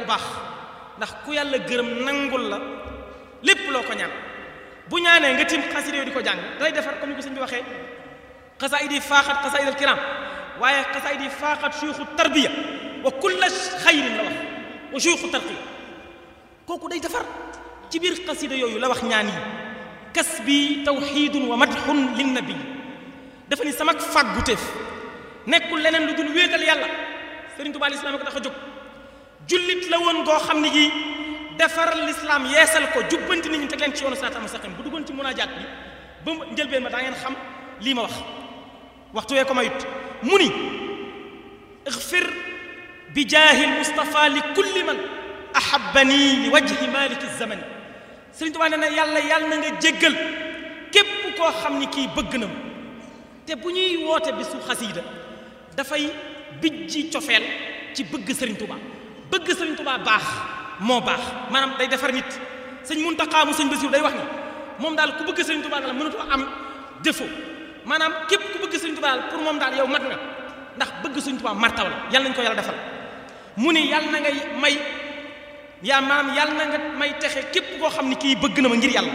baax ndax ku yàlla gërëm nangul la lépp loo ko ñaan bu ñaanee nga tim xasida yooyu di ko jàng day defar comme ni ko sëñ bi waxee xasaayid yi faaxat xasaayid al kiram waaye xasaayid yi faaxat suyuxu tarbiya wa kulla xayrin la wax wa suyuxu tarqiya kooku day defar ci biir xasida yooyu la wax ñaan yi kas bi tawxiidun wa madxun linnabi dafa ni sama fàgguteef nekkul leneen lu dul wéetal yàlla sëriñ Tuubaa lislaam ko tax a jóg jullit la woon goo xam ne gi defar lislaam yeesal ko jubbanti nit ñi teg leen ci yoonu siraatal mustaqim bu duggoon ci munaajaat bi ba mu njëlbeen ma daa ngeen xam lii ma wax waxtu wee ko mayut mu ni ixfir bi jaahi lmustafa li kulli man ahabani li wajhi maliki zamani sëriñ Tuubaa nee na yàlla yàlla na nga jéggal képp koo xam ni kii bëgg na ma te bu ñuy woote bisu xasiida dafay bijji cofeel ci bëgg sëriñ Tuubaa bëgg sëriñ Tuubaa baax moo baax maanaam day defar nit sëñ Muntaxaa mu sëñ Basiru day wax ni moom daal ku bëgg sëriñ Tuubaa daal mënatoo am défaut maanaam képp ku bëgg sëriñ Tuubaa daal pour moom daal yow mat nga ndax bëgg sëriñ Tuubaa martaw la yàlla nañu ko yàlla defal mu ni yàlla na ngay may yaa maam yàlla na nga may texe képp koo xam ni kii bëgg na ma ngir yàlla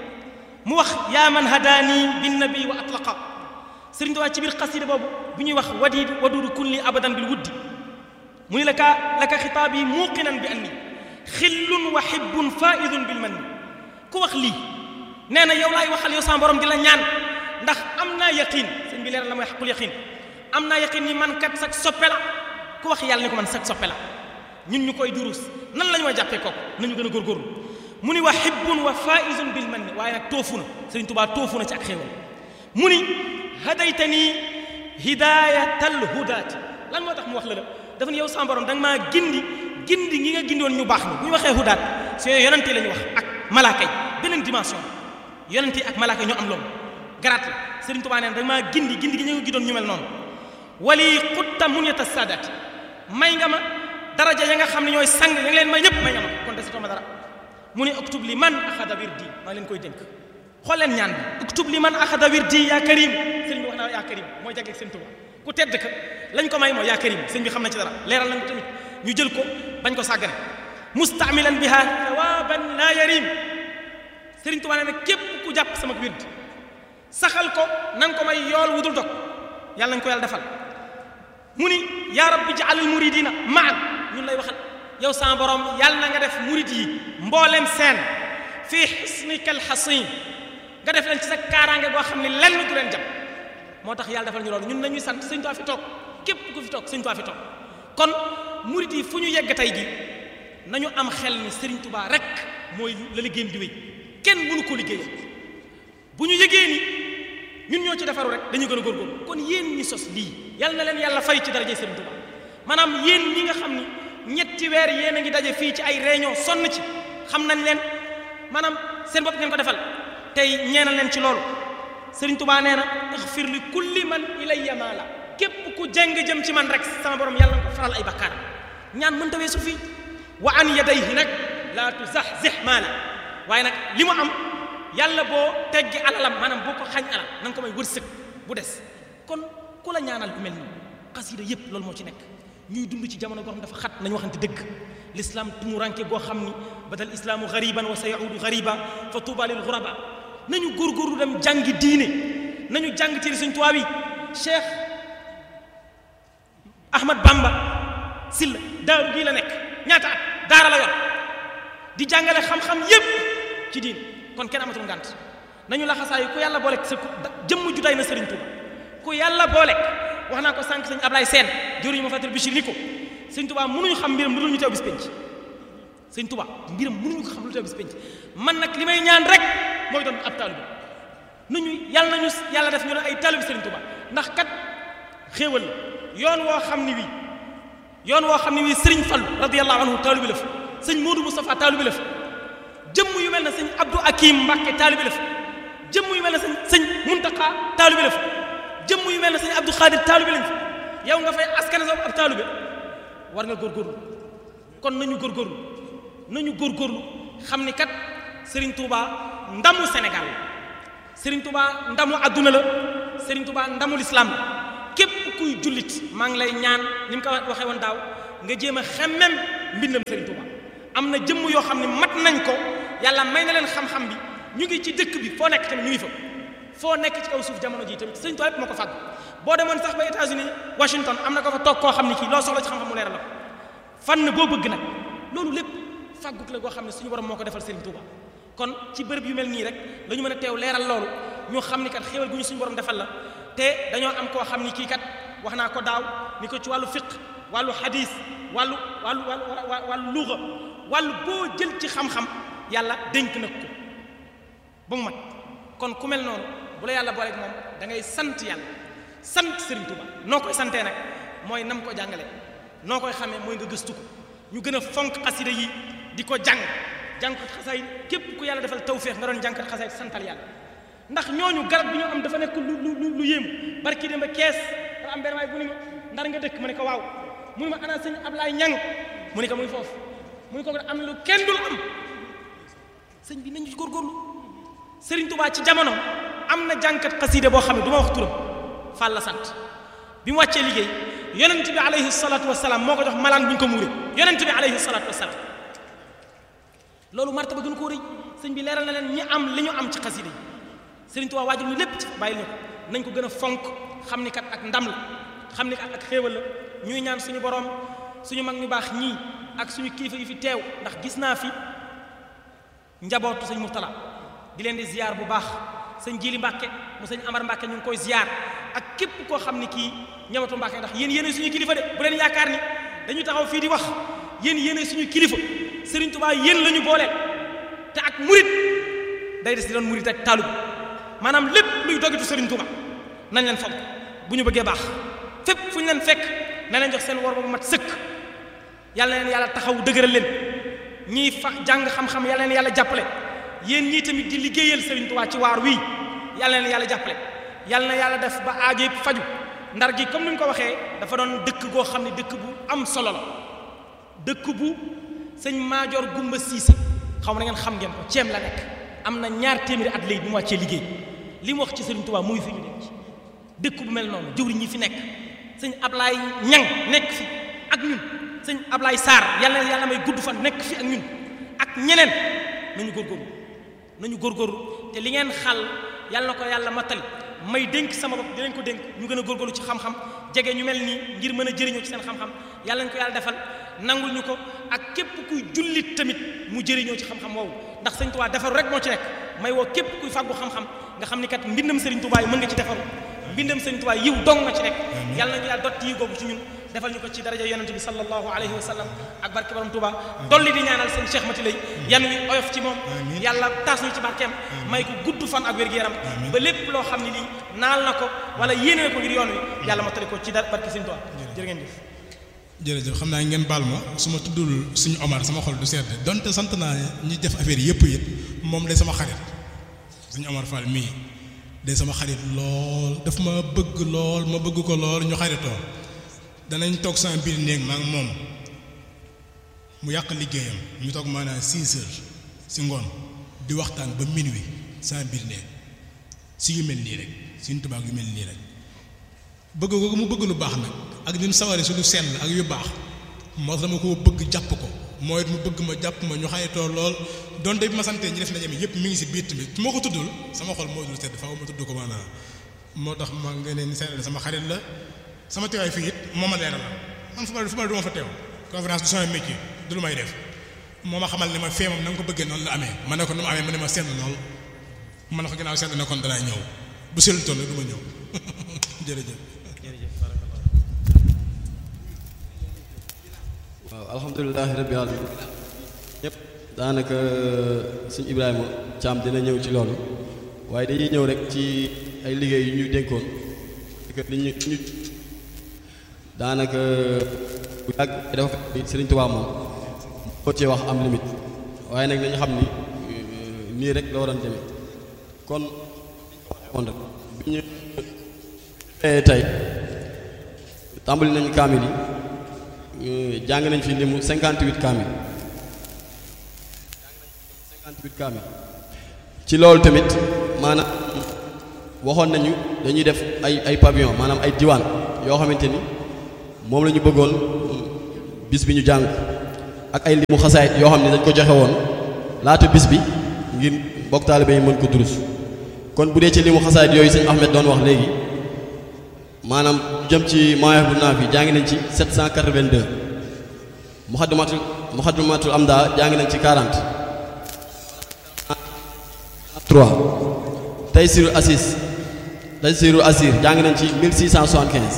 mu wax yaa man hadaani bin nabi wa atlaqa sëriñ Tuubaa ci biir xasida boobu bu ñuy wax wadiid waduudu kun li abadan bil wuddi mu ni la ka la ka xitaab yi muuqinan bi anni xillun wa hibbun faidun bil manni ku wax lii nee na yow laay waxal yow sama borom di la ñaan ndax am naa yaqin sëñ bi leeral la mooy xaqul yaqin am naa yaqin ni man kat sag soppe la ku wax yàlla ni ko man sag soppe la ñun ñu koy durus nan la ñu may jàppee kooku nañu gën a góorgóorlu mu ni wa hibbun wa faizun bil manni waaye nag toofu na sëriñ Tuubaa toofu na ci ak xéewal mu ni hadaytani hidayatal hudaati lan moo tax mu wax la la dafa ne yow sama borom da nga maa gindi gindi ngi nga gindoon ñu baax ni bu ñu waxee hudaat si yooyu yonente la ñu wax ak malaaka yi beneen dimension yonente ak malaaka yi ñoo am loolu garaat la sëriñ Tuubaa nee na da nga maa gindi gindi gi ñu nga gindoon ñu mel noonu wali xutta munyata saadaati may nga ma daraja ya nga xam ne ñooy sang ya nga leen may ñëpp may nga ma kon desatoo ma dara mu ne uktub li man axada wirdi maa ngi leen koy dénk xool leen ñaan bi uktub li man axada wirdi yaa karim sëriñ bi wax naa yaa karim mooy jagleeg sëriñ Tuubaa ku tedd ka lañ ko may mooy yaa karim sëriñ bi xam na ci dara leeral nañ ko tamit ñu jël ko bañ ko sàggane mustaamilan biha thawaban laa yarim sëriñ Tuubaa nee na képp ku jàpp sama wird saxal ko na nga ko may yool wudul dog yàlla nañ ko yàlla defal mu ni yaa rabbi jaalil muridina maan ñun lay waxal yow sama borom yàlla na nga def murid yi mboolem seen fii xisnika alxasin nga def leen ci sa kaaraange goo xam ne lenn du leen jàpp moo tax yàlla defal ñu loolu ñun nañuy sant sëñ Tuubaa fi toog képp ku fi toog sëñ Tuubaa fi toog kon murid yi fu ñu yegg tey ji nañu am xel ni Sëriñ Tuubaa rek mooy la liggéeyam di wéy kenn mënu ko liggéeyal bu ñu yëgee ni ñun ñoo ci defaru rek dañu gën a góorgóorlu kon yéen ñi sos lii yal na leen yàlla fay ci daraje Sëriñ Tuubaa maanaam yéen ñi nga xam ni ñetti weer yéen a ngi daje fii ci ay réunion sonn ci xam nañ leen maanaam seen bopp ngeen ko defal tey ñeenal leen ci loolu Sëriñ Tuubaa nee na ixfir li kulli man ilayya maala képp ku jeng jëm ci man rek sama borom yàlla nga ko faral ay bakkaaram ñaan mënta weesu fii wa an yadayhi nag laa tuzahzih maala waaye nag li mu am yàlla boo teggi alalam maanaam boo ko xañ alal na nga ko may wërsëg bu des kon ku la ñaanal bu mel nii xasida yépp loolu moo ci nekk ñuy dund ci jamono goo xam dafa xat nañu waxante dëgg l'islam tumuranke goo xam ni badal islaamu gariban wa sa yaudu gariba fa tuuba lil guraba nañu góorgóorlu dem jàngi diine nañu jàng ci Sëriñ Tuubaa bi Cheikh Ahmad Bamba Silla daaru bii la nekk ñaata at daara la yor di jàngale xam-xam yépp ci diin kon kenn amatul ngànt nañu la xasaayu ku yàlla boolek sa jëmm ju day na Sëriñ Tuuba ku yàlla boolek wax naa ko sànq sëñ Ablaye Sène jëruñu ma fatal Bichir ni ko Sëriñ Tuuba mënuñu xam mbiram lu dul ñu teew bis penc Sëriñ Tuuba mbiram mënuñu ko xam lu teew bis penc man nag li may ñaan rek mooy doon ab taalibe nañu yàlla nañu yàlla def ñu doon ay taalibe Sëriñ Tuuba ndax kat xéewal la yoon woo xam ni wii yoon woo xam ne wii sëriñ Fallu radiyallahu anhu taalibe la fa sëñ Modou Moustapha taalibe la fa jëmm yu mel ne sëñ Abdou Akim Mbàkke taalibe la fa jëmm yu mel ne sëñ sëñ Muntaqa taalibe la fa jëmm yu mel ne sëñ Abdou Khadir taalibe lañ fa yow nga fay askane sa ab taalibe war nga góorgóorlu kon nañu góorgóorlu nañu góorgóorlu xam ni kat Serigne Touba ndamu Sénégal la Serigne Touba ndamu adduna la Serigne Touba ndamu lislaam la képp kuy jullit maa ngi lay ñaan ni mu ko waxee woon daaw nga jéem a xemmem mbindam Serigne Touba am na jëmm yoo xam ne mat nañ ko yàlla may na leen xam-xam bi ñu ngi ci dëkk bi foo nekk tamit ñu ngi fa foo nekk ci kaw suuf jamono ji tamit sëñ Tuubaa lépp moo ko fàgg boo demoon sax ba États-Unis Washington am na ko fa toog koo xam ne kii loo soxla ci xam-xam mu leeral la ko fànn boo bëgg nag loolu lépp fàgguk la goo xam ne suñu borom moo ko defal Sëriñ Tuubaa kon ci bërëb yu mel nii rek la ñu mën a teew leeral loolu ñu xam ni kat xéwal gu ñu suñu borom defal la te dañoo am koo xam ni kii kat wax naa ko daaw ni ko ci wàllu fiq wàllu hadis wàllu wàllu wàllu wàllu luga wàllu boo jël ci xam-xam yàlla dénk na ko ba mu mat kon ku mel noonu bu la yàlla booleeg moom da ngay sant yàlla sant Serigne Touba noo koy santee nag mooy nam ko jàngale noo koy xamee mooy nga gëstu ko ñu gën a fonk xasida yi di ko jàng jàngkat xasaay képp ku yàlla defal tawféex nga doon jàngkat xasaay santal yàlla ndax ñooñu garab bi ñu am dafa nekk lu lu lu yéemu barki dem ba kees dafa am benn waay bu ni ma ndar nga dëkk mu ne ko waaw mu ne ma ana sëñ Ablaay Ñang mu ne ko muy foofu mu ne ko am na lu kenn dul am sëñ bi nañu góorgóorlu Serigne Touba ci jamono am na jàngkat xasida boo xam ne du ma wax turam Fall la sant bi mu wàccee liggéey yonent bi alayhi salaatu wasalaam moo ko jox malaan bu ñu ko muuree yonent bi alayhi salaatu wasalaam loolu martaba gën koo rëy sëñ bi leeral na leen ñi am li ñu am ci xasida yi Serigne Touba waajal ñu lépp ci bàyyi ñu ko nañ ko gën a fonk xam ni kat ak ndam la xam ni kat ak xéewal la ñuy ñaan suñu borom suñu mag ñu baax ñii ak suñu kilifa yi fi teew ndax gis naa fi njabootu sëñ Murtala di leen di ziar bu baax sëñ Jili Mbàkke mu sëñ Amar Mbàkke ñu ngi koy ziar ak képp koo xam ni kii ñamatu Mbàkke ndax yéen yéene suñu kilifa de bu leen yaakaar ni dañu taxaw fii di wax yéen yéene suñu kilifa Serigne Touba yéen la ñu booleel te ak murit day des di doon murit ak taalub maanaam lépp luy dogitu Serigne Touba nañ leen fonk bu ñu bëggee baax fépp fu ñu leen fekk na leen jox seen wor ba bu mat sëkk yàlla na leen yàlla taxaw dëgëral leen ñiy fa jàng xam-xam yàlla na leen yàlla jàppale yéen ñii tamit di liggéeyal Serigne Touba ci waar wii yàlla na leen yàlla jàppale yàlla na yàlla def ba aajo yëpp faju ndar gi comme ni ñu ko waxee dafa doon dëkk goo xam ne dëkk bu am solo la dëkk bu sëñ Maajoor Gumba Siise xaw ma na ngeen xam ngeen ko ceem la nekk am na ñaar téeméeri at léegi bi mu wàccee liggéey li mu wax ci Serigne Touba mu ngi fi ñu denc dëkk bu mel noonu jëwriñ ñi fi nekk sëñ Ablaay Ñang nekk fi ak ñun sëñ Ablaay Sarr yàlla na yàlla may gudd fan nekk fi ak ñun ak ñeneen nañu góorgóorlu nañu góorgóorlu te li ngeen xal yàlla na ko yàlla mattali may dénk sama bopp dinañ ko dénk ñu gën a góorgóorlu ci xam-xam jege ñu mel nii ngir mën a jëriñoo ci seen xam-xam yàlla nañ ko yàlla defal nangul ñu ko ak képp kuy jullit tamit mu jëriñoo ci xam-xam woowu ndax sëñ Tuubaa defaru rek moo ci nekk may woo képp kuy fàggu xam-xam nga xam ni kat mbindam sëriñ Tuubaa yi mën nga ci defaru mbindam sëriñ Tuubaa yiw dong nga ci nekk yàlla nañu yàlla dotti yi googu ci ñun defal ñu ko ci daraja yonente bi sallallahu alayhi wa sallam ak barke borom Touba dolli di ñaanal seen Cheikh Mati lay yan wi oyof ci moom yàlla taas ñu ci barkeem may ko gudd fan ak wér-gu-yaram ba lépp loo xam ne lii naal na ko wala yéene na ko ngir yoon wi yàlla matali ko ci dar barke sëñ Touba jërë ngeen jëf jërëjëf xam naa ngeen baal ma su ma tuddul suñu Omar sama xol du sedd donte sant naa ñi def affaire yëpp it moom day sama xarit suñu Omar Fall mii day sama xarit lool daf ma bëgg lool ma bëgg ko lool ñu xaritoo danañ toog sama biir néeg maa ngi moom mu yàq liggéeyam ñu toog maanaam six heures si ngoon di waxtaan ba minuit sama biir néeg si yu mel nii rek suñu tubaab yu mel nii rek bëgg ko mu bëgg lu baax nag ak ni mu saware su lu sell ak yu baax moo dama ko bëgg jàpp ko mooy it mu bëgg ma jàpp ma ñu xaritoo lool donte bi ma santee ñi def ndaje mi yëpp mi ngi si biir tamit su ma ko tuddul sama xol moo dul sedd faaw ma tudd ko maanaam moo tax ma nga ne ni seetlu sama xarit la sama teewaay fii it moo ma leeral man fu ma fu ma du ma fa teew conférence du sama métier du lu may def moo ma xamal ne ma fee moom na nga ko bëggee noonu la amee ma ne ko nu mu amee mu ne ma sedd lool ma ne ko ginnaaw sedd na kon danaa ñëw bu seetlu toll du ma ñëw jërëjëf. waaw alhamdulilahi rabbi alamin ñëpp daanaka suñu Ibrahima Thiam dina ñëw ci loolu waaye dañuy ñëw rek ci ay liggéey yu ñu dénkoon li ñu ñu daanaka bu yàgg dafa fekk Sëriñ Tuubaa moom boo cee wax am limite waaye nag dañu xam ni nii rek la waroon demee kon kon rek bi ñu tey tàmbali nañu kaamil yi jàng nañ fi limu 58 kaamil 58 kaamil ci loolu tamit maanaam waxoon nañu dañuy def ay ay pavillon maanaam ay diwaan yoo xamante ni moom la ñu bëggoon bis bi ñu jàng ak ay limu xasaayit yoo xam ne dañ ko joxe woon laata bis bi ngir mbokk taalibe yi mën ko durus kon bu dee ci limu xasaayit yooyu sëñ Ahmed doon wax léegi maanaam jëm ci Mawaahibu Naafi jàngi nañ ci 782 muxaddamatul muxaddamatul amda jàngi nañ ci 40 3 Taysirul Asis Taysirul Asir jàngi nañ ci 1675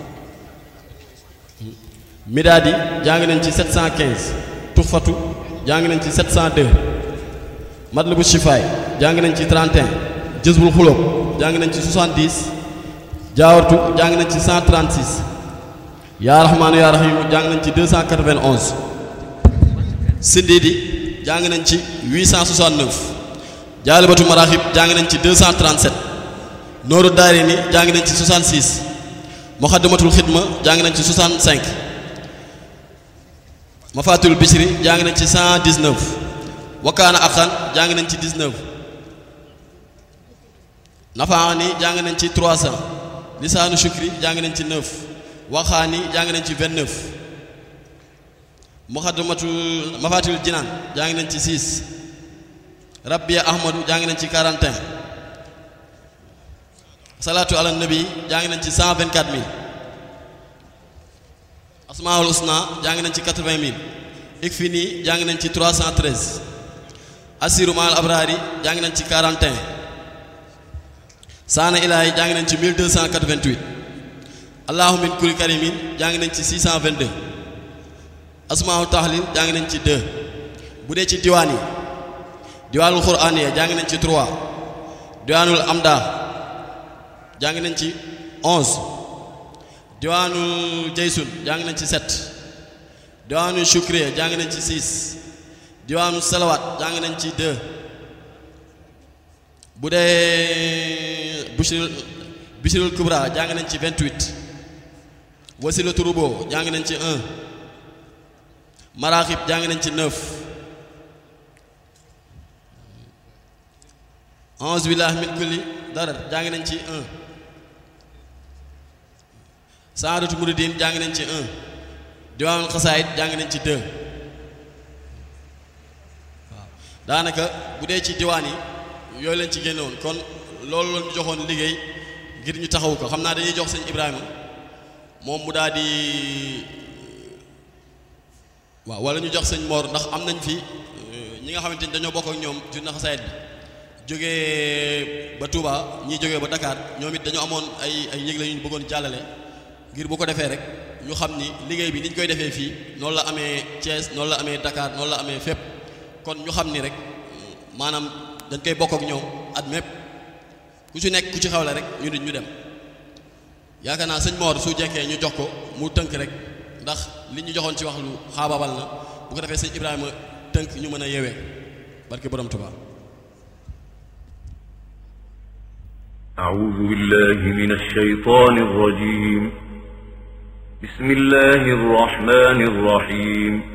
Midaadi jàngi nañ ci 715 Tuxfatu jàngi nañ ci 702 Matlabu Shifaay jàngi nañ ci 31 Jëzbul Xulóob jàngi nañ ci 70 Jaawartu jàngi nañ ci 136 Yaa Rahmaanu Yaa Rahiim jàngi nañ ci 291 Sindiidi jàngi nañ ci 869 Jaalibatu Maraaxib jàngi nañ ci 237 Nooru Daarayni jàngi nañ ci 66 Muxaddamatul Xidma jàngi nañ ci 65 Mafatul Bichri jàngi nañ ci 119 Wakaana Aqan jàngi nañ ci 19 Nafaani jàngi nañ ci 300 Lisaanu Shukri jàngi nañ ci 9 Waxaani jàngi nañ ci 29 Muxaddamatul Mafatul Jinaan jàngi nañ ci 6 Rabbiya Ahmadu jàngi nañ ci 41 Salaatu ala nabi jàngi nañ ci 124000 Asmaul Husna jàngi nañ ci 80000 Ikfini jàngi nañ ci 313 Asiru Maal Abrari jàngi nañ ci 41 Saana Ilaahi jàngi nañ ci 1288 Allahu min kulli karimin jàngi nañ ci 622 Asmaul Tahlil jàngi nañ ci 2 bu dee ci diwaan yi diwaanul Qur'aniya jàngi nañ ci 3 diwaanul Amda jàngi nañ ci 11 diwaanul Jaysun jàngi nañ ci 7 diwaanul Shukriya jàngi nañ ci 6 diwaanul Salawat jàngi nañ ci 2 bu dee Bishril Bishril Kubra jàngi nañ ci 28 Wasilatu Rubo jàngi nañ ci 1 Maraxib jàngi nañ ci 9 a'uuzu billahi min kulli darar jàngi nañ ci 1 Saadatu Muridin jàngi nañ ci 1 Diwaanul Xasaayid jàngi nañ ci 2 waaw daanaka bu dee ci diwaan yi yooyu lañ ci génnewoon kon loolu la ñu joxoon liggéey ngir ñu taxawu ko xam naa dañuy jox sëñ Ibrahima moom mu daal di waaw wala ñu jox sëñ Mor ndax am nañ fi ñi nga xamante ni dañoo bokk ak ñoom ci xasaayid bi jógee ba Touba ñii jógee ba Dakar ñoom it dañu amoon ay ay yëgle yu ñu bëggoon jàllale ngir bu ko defee rek ñu xam ni liggéey bi ni ñu koy defee fii noonu la amee Thiès noonu la amee Dakar noonu la amee fépp kon ñu xam ni rek maanaam dañ koy bokk ak ñoom at mépp ku ci nekk ku ci xawle rek ñu nit ñu dem yaakaar naa sëñ Mor su jekkee ñu jox ko mu tënk rek ndax li ñu joxoon ci wax lu xaababal na bu ko defee sëñ Ibrahima tënk ñu mën a yeewee barke borom Tuubaa أعوذ بالله من الشيطان الرجيم بسم الله الرحمن الرحيم